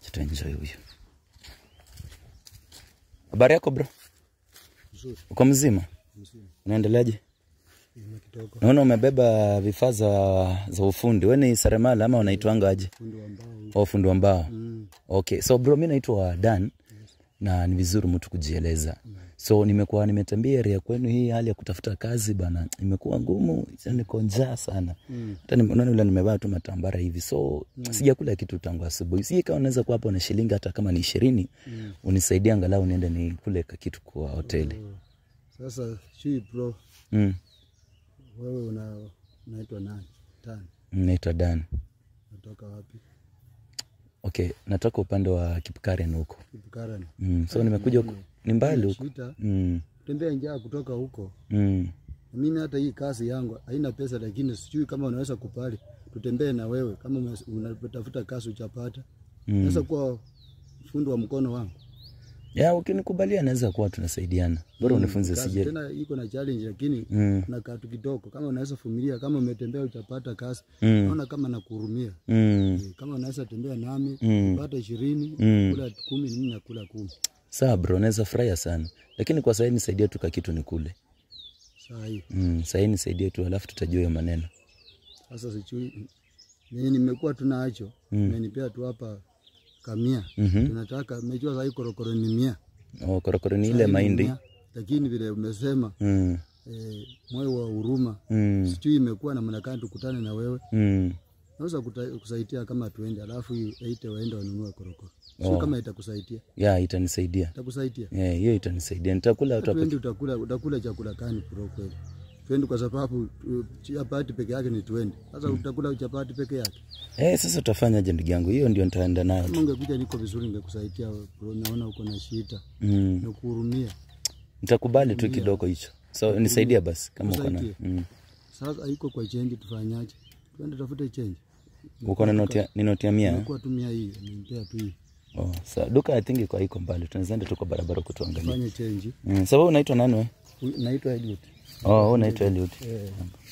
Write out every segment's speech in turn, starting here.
Tutaenjoy huyu. Habari yako bro? Nzuri, Uko mzima? mzuri. Unaendeleaje? Ina kidogo. Naona umebeba vifaa za, za ufundi. Wewe ni seremala ama unaitwanga aje? Fundi wa mbao. Wa ufundi wa mbao. Mm. Okay, so bro, mi naitwa Dan na ni vizuri mtu kujieleza. So nimekuwa nimetembea area kwenu, hii hali ya kutafuta kazi bana imekuwa ngumu, sasa niko njaa sana. Hata mm. nimeona yule nimevaa tu matambara hivi, so sijakula kitu tangu asubuhi. Si kama unaweza kuwa hapo na shilingi hata kama ni ishirini mm. unisaidie angalau niende nikule ka kitu kwa hoteli. Sasa shui bro, Mm. wewe una unaitwa nani? Tani. Naitwa Dan. Natoka wapi? Okay, natoka upande wa Kipkaren huko. Kipukarani. Mm. So nimekuja huko, ni mbali huko. Shita. Mm. Tembea njaa kutoka huko. Mm. Na Mimi hata hii kazi yangu haina pesa, lakini sijui kama unaweza kupali tutembee na wewe kama ume- unatafuta kazi uchapata. Mm. Naweza kuwa fundi wa mkono wangu. Ya, ukinikubalia naweza kuwa tunasaidiana. Bora unifunze Kazi sije. tena iko na challenge, lakini Mm. na katu kidogo. Kama unaweza vumilia, kama umetembea uchapata kazi, Mm. naona kama nakuhurumia. Mm. Eh, kama unaweza tembea nami Mm. pata ishirini Mm. kula kumi mimi nakula kumi Sawa bro, naweza furahia sana. Lakini kwa sasa nisaidie tu kakitu nikule. saa hii Mm, sasa nisaidie tu alafu tutajua hiyo maneno. sasa sijui mimi nimekuwa tunacho Mm. umenipea tu hapa kamia Mhm. tunataka mejua saa hii korokoro ni mia Oh, korokoro ni Saa ile hii ni mahindi. mia, lakini vile umesema Mm. eh, moyo wa huruma Mm. sijui imekuwa namna gani tukutane na wewe Mm. naweza kuta- kusaidia kama tuende alafu hii aite waende wanunue korokoro sio Oh. kama itakusaidia Ya, itanisaidia. itakusaidia Eh, hiyo itanisaidia. Nitakula hata Twendi utakula, utakula chakula gani bro kweli? Twendi kwa sababu uh, chapati peke yake ni twendi. Sasa utakula chapati peke yake. Eh, sasa utafanyaje ndugu yangu? Hiyo ndio nitaenda nayo. Kama ungekuja niko vizuri ningekusaidia bro, naona uko na shida. Mm. Nakuhurumia. Nitakubali tu kidogo hicho. So nisaidie basi kama uko na. Nisaidie. Mm. Sasa haiko kwa change tufanyaje? Twende tafute change. Uko na noti ya- ni noti ya mia? eh? Kwa tumia hii, nimpea tu hii. Oh, sawa. Duka I think iko haiko mbali. Tunaweza enda tu kwa barabara kutuangalia. Fanye change. Mm. Sasa wewe unaitwa nani wewe? Huyu- Naitwa Eliud. Oh, wewe unaitwa Eliud. Eh,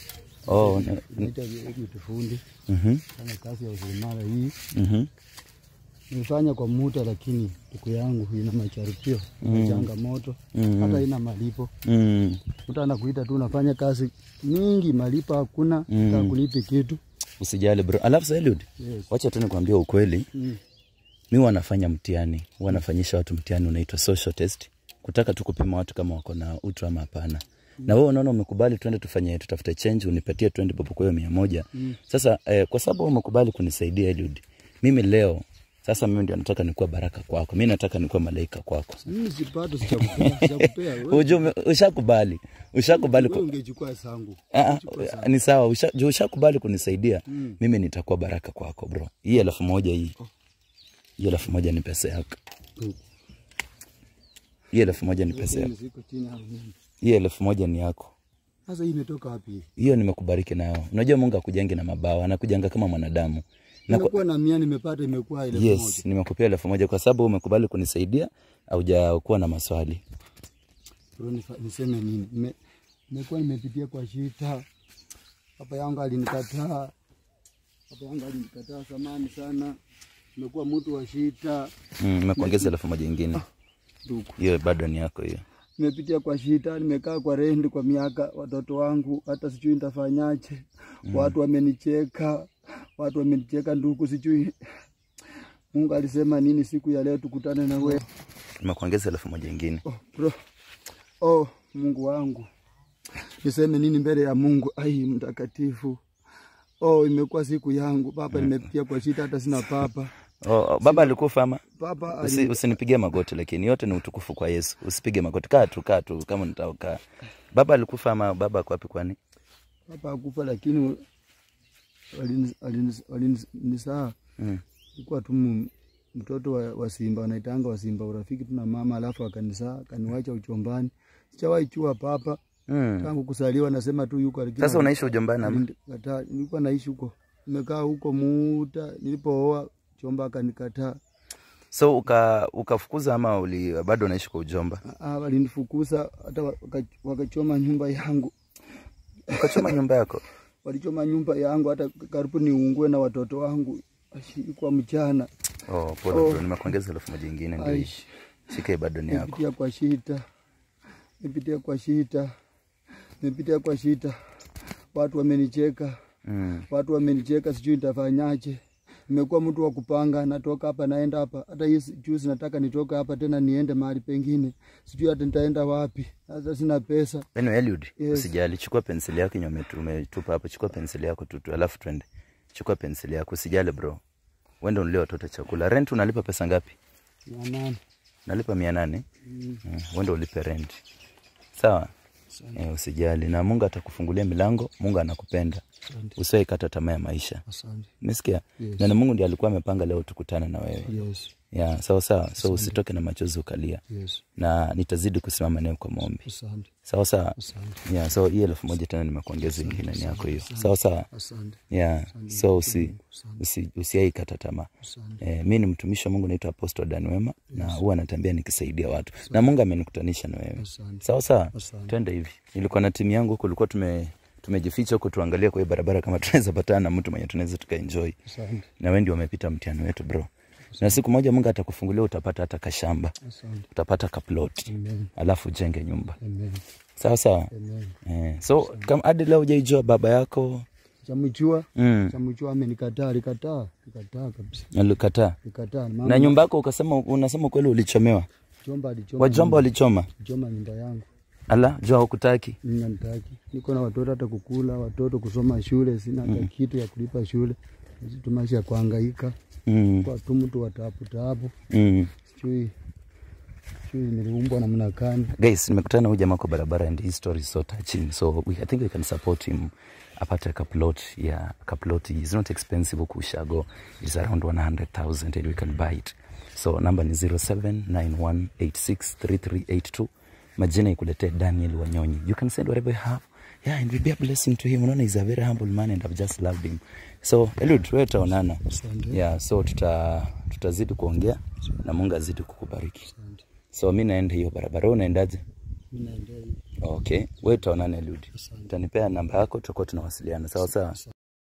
Oh, una- naitwa Eliud fundi. mhm. Fanya kazi ya useremala hii. Mhm. Nilifanya kwa muda lakini siku yangu ina macharipio, ina changamoto, Mm. hata ina malipo. Mm. Mtu anakuita tu unafanya kazi nyingi, malipo hakuna, Mm. mm. kulipi kitu. Usijali bro. Alafu sasa Eliud, Yes. wacha tu nikwambie ukweli. Mm. Mi wanafanya mtihani, wanafanyisha watu mtihani unaitwa social test, kutaka tu kupima watu kama wako na utu ama hapana. Na wewe unaona umekubali twende tufanye tutafute change unipatie 20 bob kwa hiyo mia moja. Sasa eh, kwa sababu umekubali kunisaidia Eliud, mimi leo sasa mimi ndio nataka nikuwa baraka kwako. Mimi nataka nikuwa malaika kwako. Mimi sipata, sitakupea, sitakupea. Wewe Ujue ume- ushakubali. Ushakubali wewe ku... ungechukua sangu. Ah, ah, ni sawa, usha- juu ushakubali kunisaidia. Mimi nitakuwa baraka kwako bro. Hii elfu moja hii. Hii elfu moja ni pesa yako. Hii elfu moja ni pesa yako. Mimi siko chini hapo mimi. Hii elfu moja ni yako. Sasa hii imetoka wapi? Hiyo nimekubariki nayo. Unajua Mungu akujengi na mabawa, anakujanga kama mwanadamu. Na kwa, Nimekuwa na mia nimepata, imekuwa ile moja. yes, nimekupea elfu moja kwa sababu umekubali kunisaidia, haujakuwa na maswali. Bro, nifa- niseme nini? Nime- Nimekuwa nimepitia kwa shida. Papa yangu alinikataa. Papa yangu alinikataa zamani sana. Nimekuwa mtu wa shida. Mm, nimekuongeza elfu moja ingine. Ndugu. Hiyo bado ni yako hiyo. nimepitia kwa shida, nimekaa kwa rendi kwa miaka, watoto wangu hata sijui nitafanyaje. Watu wamenicheka, watu wamenicheka ndugu, sijui Mungu alisema nini siku ya leo tukutane na wewe. Nimekuongeza elfu moja ingine. Oh, bro. Oh, Mungu wangu, niseme nini mbele ya Mungu? Ai, mtakatifu. Oh, imekuwa siku yangu papa, nimepitia kwa shida, hata sina papa. Oh, oh, baba alikufa ama? Papa Usi, ali, usinipigie magoti lakini yote ni utukufu kwa Yesu. Usipige magoti. Kaa tu, kaa tu kama nitaokaa. Baba alikufa ama baba ako wapi kwani? papa akufa, lakini walinisaa walini, walini, walinisaa Mm. ilikuwa tu mu- mtoto wa, wa Simba wanaitanga wa Simba urafiki tu na mama, alafu akanisaa akaniwacha uchombani. Sijawahi chua papa Mm. tangu kusaliwa, nasema tu yuko lakini Sasa unaishi ujombani ama? alinikataa. Nilikuwa naishi huko, nimekaa huko muda, nilipooa chomba akanikataa. So uka ukafukuza ama uli bado unaishi kwa ujomba? Ah, ah, Walinifukuza hata waka- wakachoma nyumba yangu, Ukachoma nyumba yako? walichoma nyumba yangu hata karibu niungue na watoto wangu. Ashi- Kwa mchana Oh, pole bro, nimekuongeza elfu moja ingine ndio hii. Aish. Shika bado ni yako. Nimepitia kwa shida, nimepitia kwa shida, nimepitia kwa shida. Watu wamenicheka, Mm. watu wamenicheka, sijui nitafanyaje. Nimekuwa mtu wa kupanga, natoka hapa naenda hapa. Hata hii juzi nataka nitoka hapa tena niende mahali pengine, sijui hata nitaenda wapi. Sasa sina pesa. Anyway, Eliud, Yes. usijali, chukua penseli yako yenye umetu- umetupa hapo, chukua penseli yako tu, tu, alafu twende. Chukua penseli yako, usijali bro. Wende unulie watoto chakula. Rent unalipa pesa ngapi? Mia nane. Nalipa mia nane. Mm. Wende ulipe rent. Sawa? Eh, usijali na Mungu atakufungulia milango. Mungu anakupenda. Asante. Usiwahi kata tamaa ya maisha. Asante. Umesikia? Yes. Na ni Mungu ndiye alikuwa amepanga leo tukutane na wewe. Yes. Ya, sawa sawa. So usitoke na machozi ukalia. Yes. Na nitazidi kusimama nawe kwa maombi. Asante. Sawa sawa. Asante. Yeah, so hii elfu moja tena nimekuongeza ingine ni yako hiyo. Sawa sawa. Asante. Yeah, so usi, usi, usiai kata tamaa. Asante. Eh, mi ni mtumishi wa Mungu naitwa Apostle Dan Wema na huwa natembea nikisaidia watu na Mungu amenikutanisha na wewe. Asante. Sawa sawa, Asante. twende hivi. Nilikuwa na timu yangu huko, kulikuwa tume tumejificha huko, tuangalie kwa hii barabara kama tunaweza patana na mtu mwenye tunaweza tukaenjoy, Asante. na wewe ndio umepita mtihani wetu bro, na siku moja Mungu atakufungulia, utapata hata kashamba, Asante. utapata kaplot, Amen. alafu ujenge nyumba. Amen. Sawa sawa. Amen. Eh, so kama hadi leo hujaijua baba yako Chamjua, mm, chamjua amenikataa, alikataa, alikataa kabisa. alikataa Alikataa. na Mama nyumba yako ukasema, unasema kweli ulichomewa, chomba alichoma. wajomba walichoma Choma nyumba yangu. ala jua hukutaki Mimi nitaki. Niko na watoto hata kukula, watoto kusoma shule, sina hata kitu ya kulipa shule. Sisi maisha ya kuhangaika. mm, Kwa tu mtu wa taabu taabu. mm. Sijui sijui niliumbwa namna gani. guys nimekutana na huyu jamaa kwa barabara and his story is so touching so we, i think we can support him apate kaplot yeah kaplot is not expensive huku ushago is around 100000 and we can buy it so number ni 0791863382 majina ikuletee daniel wanyonyi you can send whatever you have yeah and will be a blessing to him unaona he's a very humble man and i've just loved him so elud wewe utaonana Asante. yeah so tuta tutazidi kuongea na mungu azidi kukubariki Asante. so mi naenda hiyo barabara wewe unaendaje Mimi naendelea. Okay, wewe utaonana Eliud. Asante. Utanipea namba yako, tutakuwa tunawasiliana. Sawa sawa.